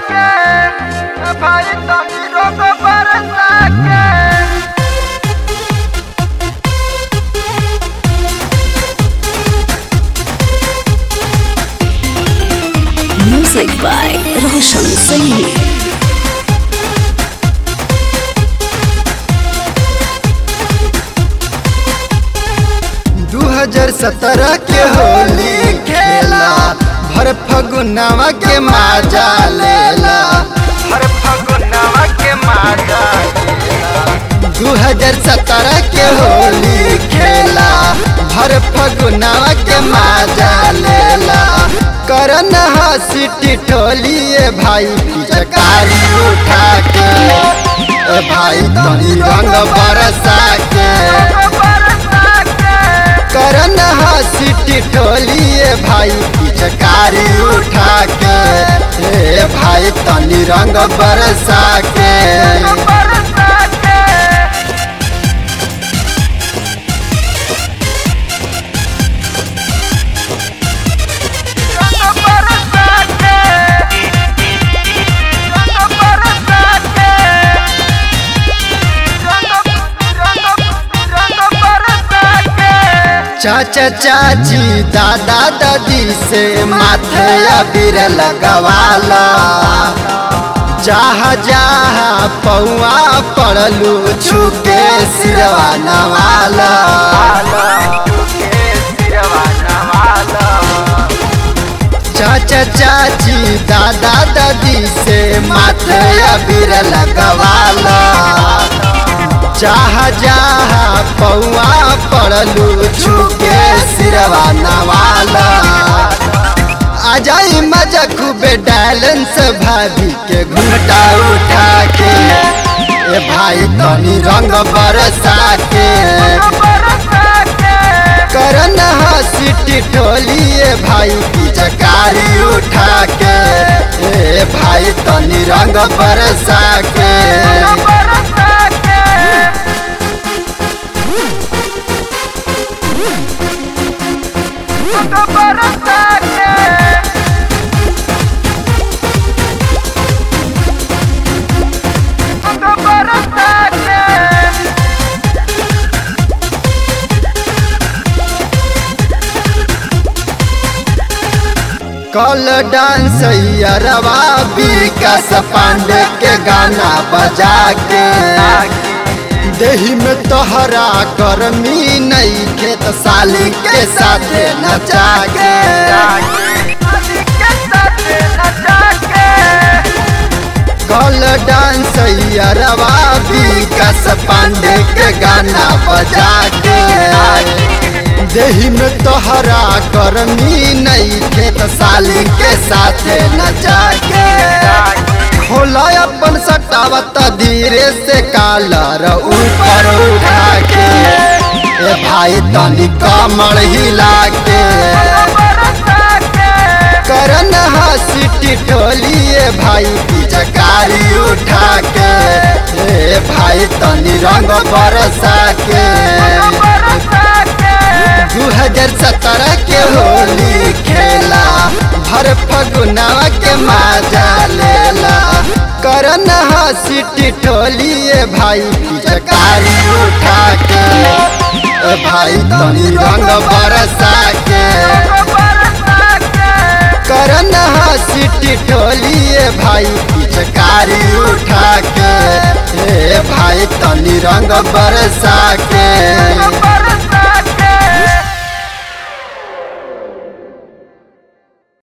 के भाई तनी रोको बरसा के Music by Roshan Saini. दू हजार सत्रह के होली खेला भर फगुनवा के माजा लेला हर फगुनवा के माजा दू हजार सत्रह के होली खेला भर फगुनवा के माजा लेला करन हसी टिटोलिए भाई पिचकारी उठा के ए भाई तनी रंग बरसा के बरसा के करन हसी टिटोलिए भाई पिचकारी उठा के ए भाई तनी रंग बरसा के बरसा के रंग बरसा के रंग बरसा के रंग रंग रंग बरसा के चाचा चाची दादा दादी से माथे अबीर लगवाला जहाँ जहाँ पौआ पड़लू छुके सिरवा नवाला चाचा चाची दादा दादी से माथे अबीर लगवाला जहाँ जहाँ पौआ पड़लू छुके सिरवा नवाला आ जाई मजा खूबे डायलेंस भाभी के घूंघटा उठा के ए भाई तनी रंग बरसा के करन हसी टिटोलिए भाई पिचकारी उठा के ए भाई तनी रंग बरसा के कल डांस रवा विकास पांडे के गाना बजा के देही में तोहरा गर्मी नहीं खेत साली के साथ नचा के कल डांस रवा विकास पांडे के गाना बजा के देही में तोहरा गर्मी नहीं खेत साली के साथ नचा के खोला अपन सटावत धीरे से कालर ऊपर उठा के ए भाई तनी कमर हिला के करन हसी टिटोलिए भाई पिचकारी उठा के ए भाई तनी रंग बरसा के दू हजार सत्रह के होली खेला भर फगुनवा के माजा लेला करन हसी टिटोलिए भाई पिचकारी उठा के ए भाई तनी रंग बरसा के करन हसी टिटोलिए भाई पिचकारी उठा के ए भाई तनी रंग बरसा के